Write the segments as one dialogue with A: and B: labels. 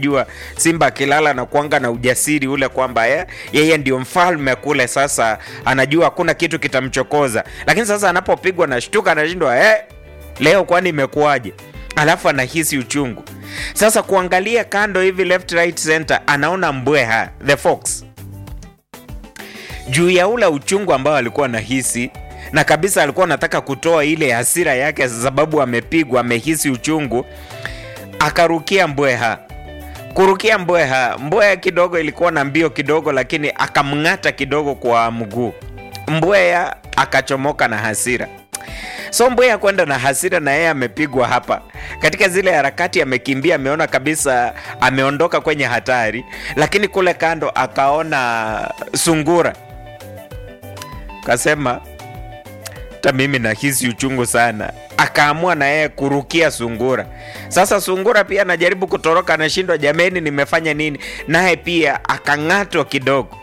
A: unajua simba akilala na kuanga na ujasiri ule kwamba eh, yeye ndio mfalme kule sasa anajua hakuna kitu kitamchokoza lakini sasa anapopigwa na shtuka anashindwa eh, leo kwani imekuwaje alafu anahisi uchungu sasa kuangalia kando hivi left right center anaona mbweha the fox juu ya ule uchungu ambao alikuwa anahisi na kabisa alikuwa anataka kutoa ile hasira yake sababu amepigwa amehisi uchungu akarukia mbweha kurukia mbweha mbweha kidogo ilikuwa na mbio kidogo lakini akamng'ata kidogo kwa mguu mbweha akachomoka na hasira so mbweha kwenda na hasira na yeye amepigwa hapa katika zile harakati amekimbia ameona kabisa ameondoka kwenye hatari lakini kule kando akaona sungura kasema hata mimi nahisi uchungu sana akaamua na yeye kurukia sungura sasa sungura pia anajaribu kutoroka anashindwa jameni nimefanya nini naye pia akang'atwa kidogo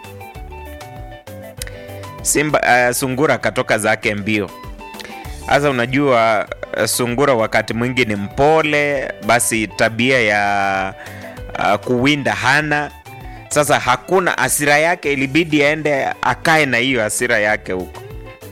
A: simba uh, sungura akatoka zake mbio sasa unajua uh, sungura wakati mwingi ni mpole basi tabia ya uh, kuwinda hana sasa hakuna hasira yake ilibidi aende akae na hiyo hasira yake huko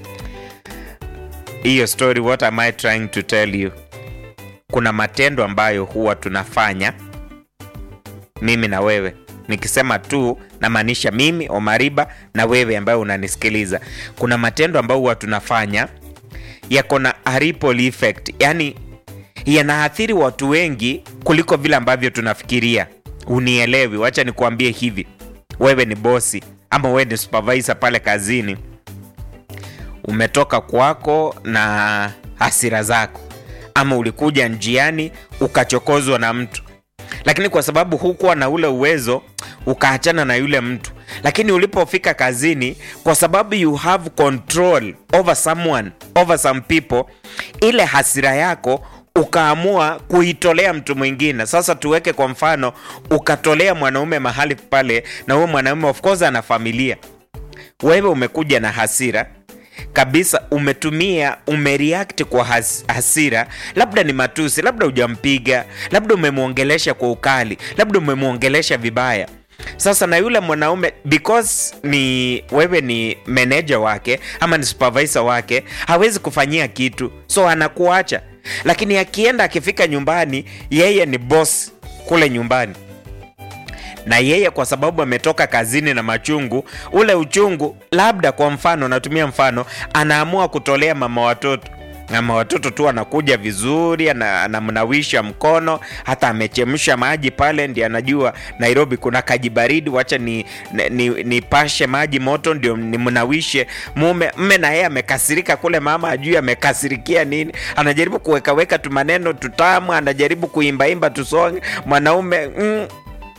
A: hiyo story what am i trying to tell you kuna matendo ambayo huwa tunafanya mimi na wewe nikisema tu namaanisha mimi omariba na wewe ambayo unanisikiliza kuna matendo ambayo huwa tunafanya yako na a ripple effect yani yanaathiri watu wengi kuliko vile ambavyo tunafikiria unielewi wacha nikuambie hivi wewe ni bosi ama wewe ni supervisor pale kazini umetoka kwako na hasira zako ama ulikuja njiani ukachokozwa na mtu lakini kwa sababu hukuwa na ule uwezo ukaachana na yule mtu lakini ulipofika kazini kwa sababu you have control over someone over some people ile hasira yako ukaamua kuitolea mtu mwingine sasa tuweke kwa mfano ukatolea mwanaume mahali pale na huyo mwanaume of course ana familia wewe umekuja na hasira kabisa umetumia umereact kwa has, hasira labda ni matusi labda hujampiga labda umemwongelesha kwa ukali labda umemwongelesha vibaya sasa na yule mwanaume because ni wewe ni meneja wake ama ni supervisor wake hawezi kufanyia kitu so anakuacha lakini akienda akifika nyumbani yeye ni boss kule nyumbani na yeye kwa sababu ametoka kazini na machungu ule uchungu labda kwa mfano natumia mfano anaamua kutolea mama watoto mama watoto tu anakuja vizuri ana- anamnawisha mkono hata amechemsha maji pale ndi anajua nairobi kuna kaji baridi wacha ni, ni, ni, nipashe maji moto ndio nimnawishe mume mme na yeye amekasirika kule mama ajui amekasirikia nini anajaribu kuwekaweka tu maneno tutamu anajaribu kuimbaimba tusonge mwanaume mm,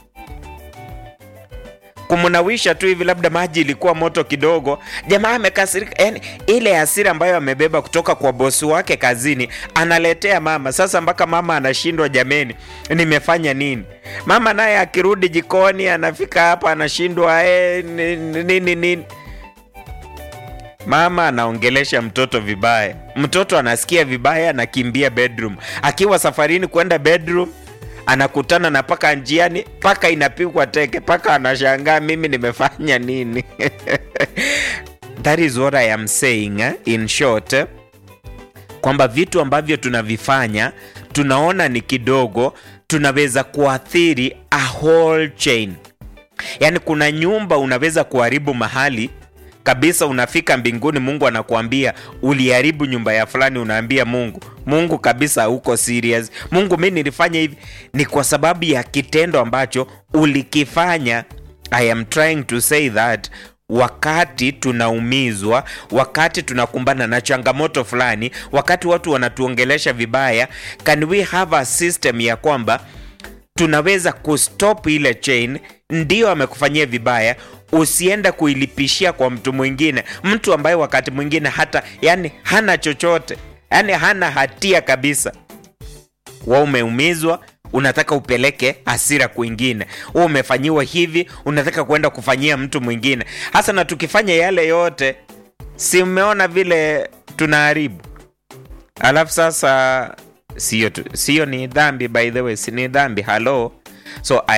A: kumnawisha tu hivi labda maji ilikuwa moto kidogo jamaa amekasirika yani ile hasira ambayo amebeba kutoka kwa bosi wake kazini analetea mama sasa mpaka mama anashindwa jameni nimefanya nini mama naye akirudi jikoni anafika hapa anashindwa eh, ni- ni- nini nini mama anaongelesha mtoto vibaya mtoto anasikia vibaya anakimbia bedroom akiwa safarini kwenda bedroom anakutana na paka njiani paka inapigwa teke paka anashangaa mimi nimefanya nini that is what i am saying eh? in short eh? kwamba vitu ambavyo tunavifanya tunaona ni kidogo tunaweza kuathiri a whole chain yaani kuna nyumba unaweza kuharibu mahali kabisa unafika mbinguni mungu anakuambia uliharibu nyumba ya fulani unaambia mungu mungu kabisa uko serious mungu mi nilifanya hivi ni kwa sababu ya kitendo ambacho ulikifanya i am trying to say that wakati tunaumizwa wakati tunakumbana na changamoto fulani wakati watu wanatuongelesha vibaya can we have a system ya kwamba tunaweza kustop ile chain ndio amekufanyia vibaya usiende kuilipishia kwa mtu mwingine mtu ambaye wakati mwingine hata yani hana chochote yani hana hatia kabisa wa umeumizwa unataka upeleke hasira kwingine u umefanyiwa hivi unataka kwenda kufanyia mtu mwingine hasa na tukifanya yale yote si umeona vile tunaharibu alafu sasa sio tu- sio ni dhambi by the way si ni dhambi halo so I